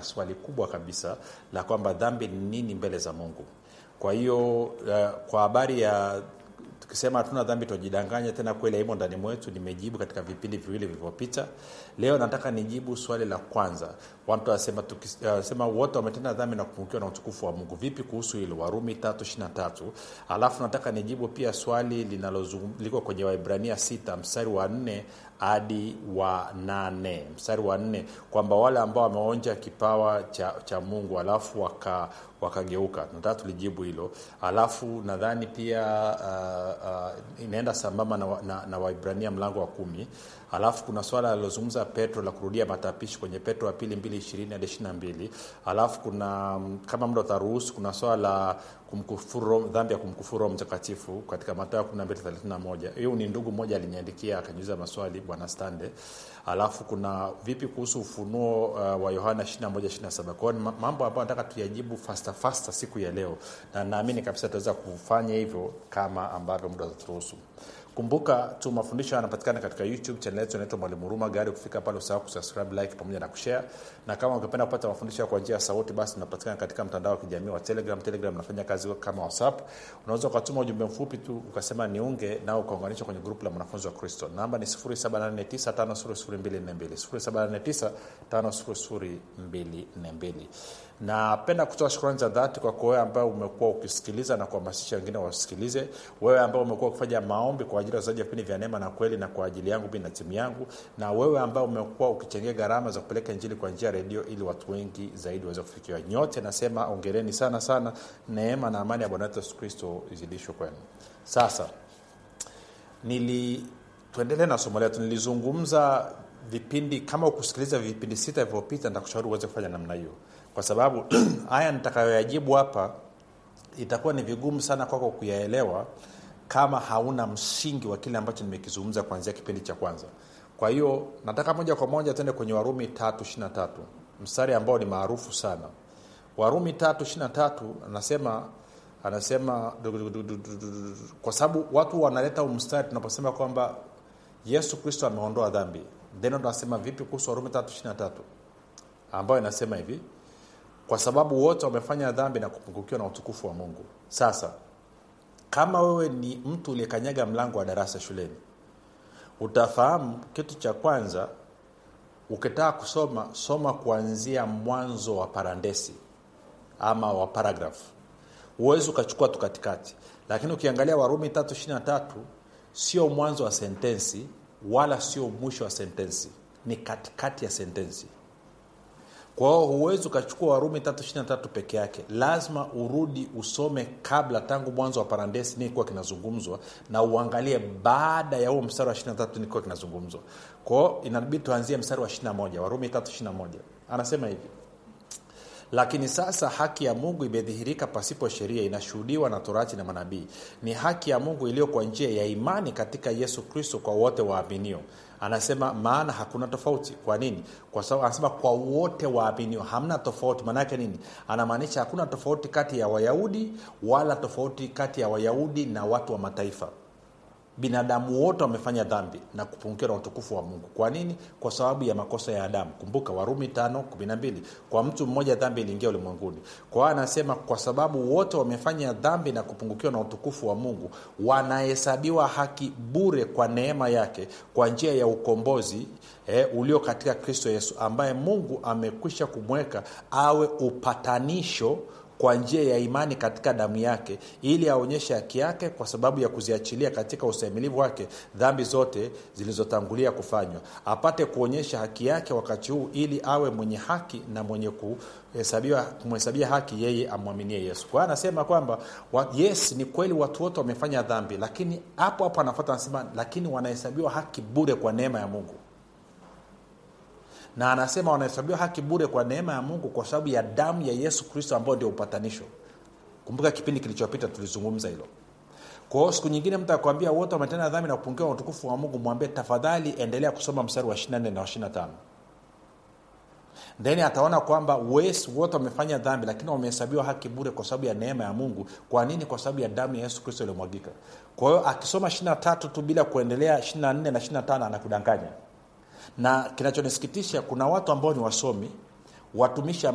swali kubwa kabisa la kwamba dhambi ni nini mbele za mungu kwa hiyo uh, kwa habari ya tukisema hatuna dhambi tuajidanganya tena kweli haimo ndani mwetu nimejibu katika vipindi viwili vilivyopita leo nataka nijibu swali la kwanza watu wanasema uh, wote wametenda dhambi na kupungukiwa na utukufu wa mungu vipi kuhusu hilo warumi tatu ishirina tatu alafu nataka nijibu pia swali linaloliko kwenye waibrania sita mstari wa nne hadi wa nane mstari wa nne kwamba wale ambao wameonja kipawa cha, cha mungu alafu waka wakageuka nataka tulijibu hilo alafu nadhani pia uh, uh, inaenda sambamba na, na, na waibrania mlango wa kumi alafu kuna swala alilozungumza petro la kurudia matapishi kwenye petro wa pili mbili ishirini hadi ishiri na mbili alafu kuna kama muda utaruhusu kuna swala la kumkufuru dhambi ya kumkufuru roho mtakatifu katika matayo 1231 hiyo ni ndugu mmoja aliniandikia akaniuliza maswali bwana stande alafu kuna vipi kuhusu ufunuo uh, wa yohana 21 kwao ni mambo ambayo nataka tuyajibu fasta fasta siku ya leo na naamini kabisa tutaweza kufanya hivyo kama ambavyo muda utaturuhusu kumbuka tu mafundisho yanapatikana katika youtube chanel yetu inaitwa mwalimu huruma gari kufika pale usahau kusubscribe like pamoja na kushare na kama ungependa kupata mafundisho kwa njia ya sauti basi tunapatikana katika mtandao wa kijamii wa telegram telegram nafanya kazi kama whatsapp unaweza ukatuma ujumbe mfupi tu ukasema niunge nao ukaunganishwa kwenye grupu la mwanafunzi wa kristo namba ni 7895242 7895242 napenda kutoa shukrani za dhati kwako wewe ambaye umekuwa ukisikiliza na kuhamasisha wengine wasikilize wewe ambao umekuwa ukifanya maombi kwa ajili ya wazaji wa vipindi vya neema na kweli na kwa ajili yangu mi na timu yangu na wewe ambao umekuwa ukichangia gharama za kupeleka injili kwa njia ya redio ili watu wengi zaidi waweze kufikiwa nyote nasema ongereni sana sana neema na amani ya bwana wetu yesu kristo izidishwe kwenu sasa nili tuendelee na somo letu nilizungumza vipindi kama ukusikiliza vipindi sita vilivyopita nitakushauri uweze kufanya namna hiyo kwa sababu haya nitakayoyajibu hapa itakuwa ni vigumu sana kwako kuyaelewa kama hauna msingi wa kile ambacho nimekizungumza kuanzia kipindi cha kwanza kwa hiyo nataka moja kwa moja tuende kwenye warumi tatu ishirina tatu mstari ambao ni maarufu sana warumi tatu ishirina tatu anasema anasema kwa sababu watu wanaleta mstari tunaposema kwamba yesu kristo ameondoa dhambi then tunasema vipi kuhusu warumi tatu ishirina tatu ambayo inasema hivi kwa sababu wote wamefanya dhambi na kupungukiwa na utukufu wa mungu sasa kama wewe ni mtu uliyekanyaga mlango wa darasa shuleni utafahamu kitu cha kwanza ukitaka kusoma soma kuanzia mwanzo wa parandesi ama wa paragraph huwezi ukachukua tu katikati lakini ukiangalia warumi tatu ishirina tatu sio mwanzo wa sentensi wala sio mwisho wa sentensi ni katikati ya sentensi kwa hiyo huwezi ukachukua warumi tatu ishirina tatu peke yake lazima urudi usome kabla tangu mwanzo wa parandesi nini kuwa kinazungumzwa na uangalie baada ya huo mstari wa ishirina tatu nini kuwa kinazungumzwa kwao inabidi tuanzie mstari wa ishirina moja warumi tatu ishirina moja anasema hivi lakini sasa haki ya mungu imedhihirika pasipo sheria inashuhudiwa na torati na manabii ni haki ya mungu iliyo kwa njia ya imani katika yesu kristo kwa wote waaminio anasema maana hakuna tofauti kwa nini kwa sababu anasema kwa wote waaminio hamna tofauti maanaake nini anamaanisha hakuna tofauti kati ya wayahudi wala tofauti kati ya wayahudi na watu wa mataifa binadamu wote wamefanya dhambi na kupungukiwa na utukufu wa mungu kwa nini kwa sababu ya makosa ya adamu kumbuka warumi tano kumi na mbili kwa mtu mmoja dhambi iliingia ulimwenguni kwa hiyo anasema kwa sababu wote wamefanya dhambi na kupungukiwa na utukufu wa mungu wanahesabiwa haki bure kwa neema yake kwa njia ya ukombozi eh, ulio katika kristo yesu ambaye mungu amekwisha kumweka awe upatanisho kwa njia ya imani katika damu yake ili aonyeshe haki yake kwa sababu ya kuziachilia katika ustahimilivu wake dhambi zote zilizotangulia kufanywa apate kuonyesha haki yake wakati huu ili awe mwenye haki na mwenye kumhesabia haki yeye amwaminie yesu kwa hiyo anasema kwamba yes ni kweli watu wote wamefanya dhambi lakini hapo hapo anafuata anasema lakini wanahesabiwa haki bure kwa neema ya mungu na anasema wanahesabiwa haki bure kwa neema ya mungu kwa sababu ya damu ya yesu kristo ambayo ndio upatanisho kumbuka kipindi kilichopita tulizungumza hilo kwa hiyo siku nyingine mtu akwambia wote wametenda dhambi na kupungiwa utukufu wa mungu mwambie tafadhali endelea kusoma mstari wa 24 na 25 then ataona kwamba wes wote wamefanya dhambi lakini wamehesabiwa haki bure kwa sababu ya neema ya mungu kwa nini kwa sababu ya damu ya yesu kristo iliyomwagika kwa hiyo akisoma 23 tu bila kuendelea 24 na 25 anakudanganya na kinachonisikitisha kuna watu ambao ni wasomi watumishi